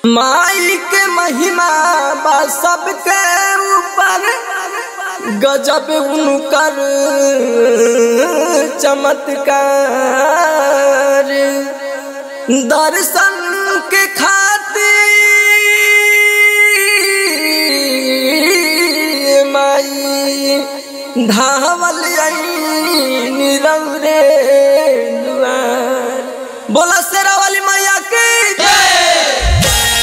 माई के महिमा बा सबके ऊपर गजब उनकर चमत्कार दर्शन के खातिर माई धावल रौरे दुआर बोला शेरा वाली मैया की जय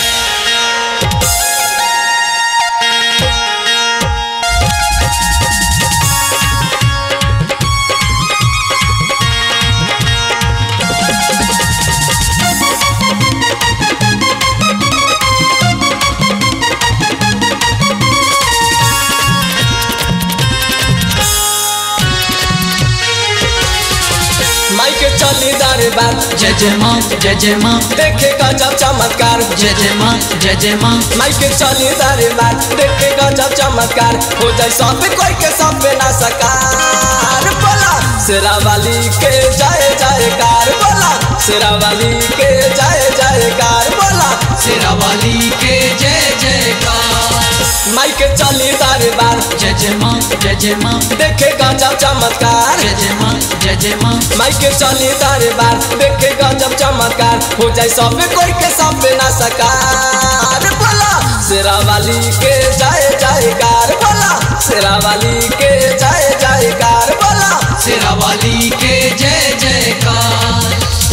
माई के चली दरबार जय जय माँ जय जय माँ देखे गजब चमत्कार जय जय माँ जय जय माँ माई के चली दरबार देखे गजब चमत्कार हो जाए सब कोई के सब पे ना सकार बोला शेरा वाली के जय जयकार बोला शेरा वाली के जय जयकार बोला शेरा वाली के जय जयकार माई के चली दरबार जय जय माँ जय जय माँ देखे गजब चमत्कार जय जय माँ जय जय माँ माई के चली दरबार देखे गजब चमत्कार हो जाए सब कोई के सब पे ना सकार बोला शेरा वाली के जय जयकार बोला शेरा वाली के जय जयकार बोला शेरा वाली के जय जयकार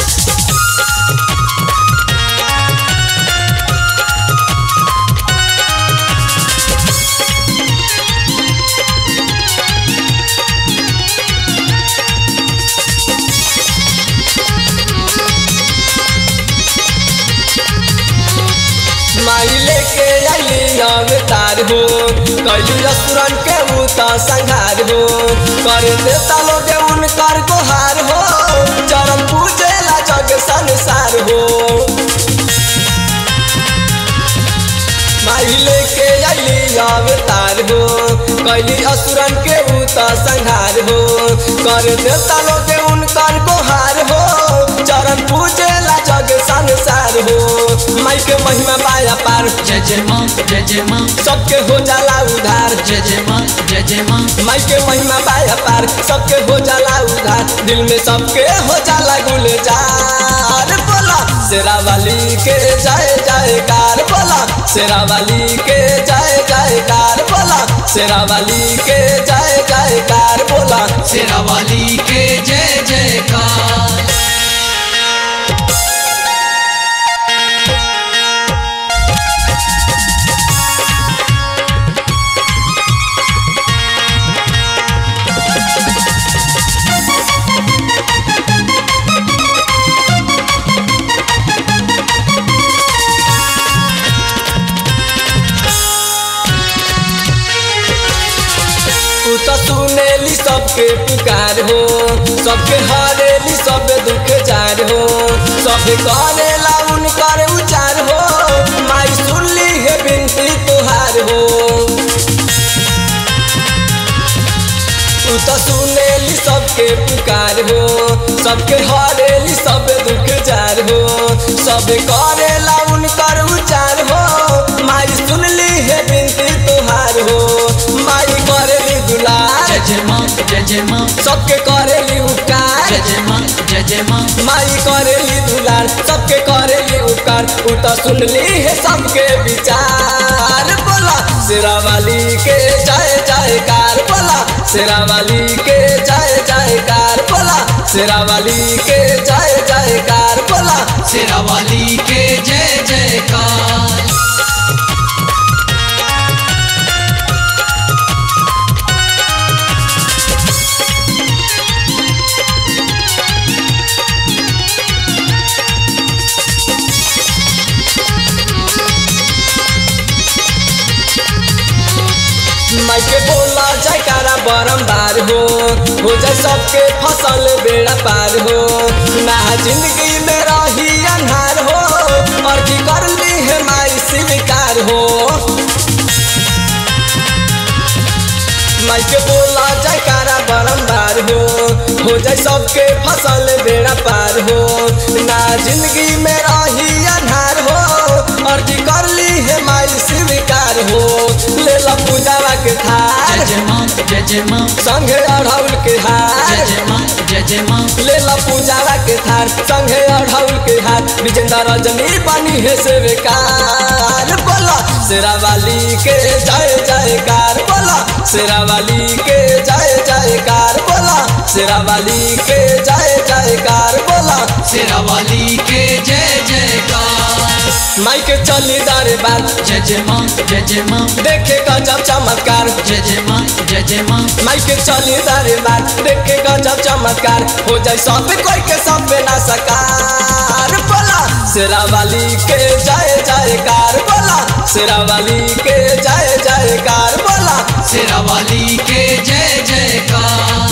माई लेके आइली अवतार हो कैली असुरन के उता संहार हो कर देता लोग उनकर गोहार हो चरण पूजेला जग संसार हो माई लेके आइली अवतार हो कैली असुरन के उता संहार हो कर देता लोग उनकर गोहार हो चरण पूजेला जग संसार हो माई के महिमा पाया पार जय जय माँ जय जय माँ सबके हो जाला उधार जय जय माँ जय जय माँ माई के महिमा पाया पार सबके हो जाला उधार दिल में सबके हो जाला गुलजार बोला शेरा वाली के जय जयकार बोला शेरा वाली के जय जयकार बोला शेरा वाली के जय जयकार बोला शेरा वाली के जय जयकार तू तो सुनेली सबके पुकार हो सबके हरेली सब दुख जार हो सब करेला उनकर उचार हो माई सुनली है बिनती तुहार हो तू तो सुनेली सबके पुकार हो सबके हरेली सब दुख जार हो सब करेला उनकर उचार हो माई सुनली है बिनती तुहार हो माई करेली दुलार जय जय माँ जय जय माँ सबके करेली उपकार जय जय माँ जय जय माँ माई करेली दुलार सबके करेली उपकार उ तो सुनली है सबके विचार बोला शेरा वाली के जय जयकार बोला शेरा वाली के जय जयकार बोला शेरा वाली के जय जयकार बोला शेरा वाली के जय जयकार माई के बोला जयकारा बारम्बार हो हो जाए सबके फसल बेड़ा पार हो ना जिंदगी में रही अन्हार हो और की कर ली है माई स्वीकार हो माई के बोला जयकारा बारम्बार हो हो जाए सबके फसल बेड़ा पार हो ना जिंदगी में रही अन्हार हो और की हो ले ला पूजावा के जय थार जय माँ जय जय माँ संगे अढ़ौल के जय हार जय माँ जय जय माँ ले ला पूजावा के थार संगे अढ़ौल के हार विजेंद्र रजनी बनी है से बेकार बोला शेरा वाली के जय जयकार बोला शेरा वाली के जय जयकार बोला शेरा वाली के जय जयकार बोला शेरा वाली के जय जयकार माई के चली दरबार जय जय माँ जय जय माँ देखे गजब चमत्कार जय जय माँ जय जय माँ माई के चली दरबार देखे गजब चमत्कार हो जाए सब कोई के सब पे ना सकार बोला शेरा वाली के जय जयकार बोला शेरा वाली के जय जयकार बोला शेरा वाली के जय जयकार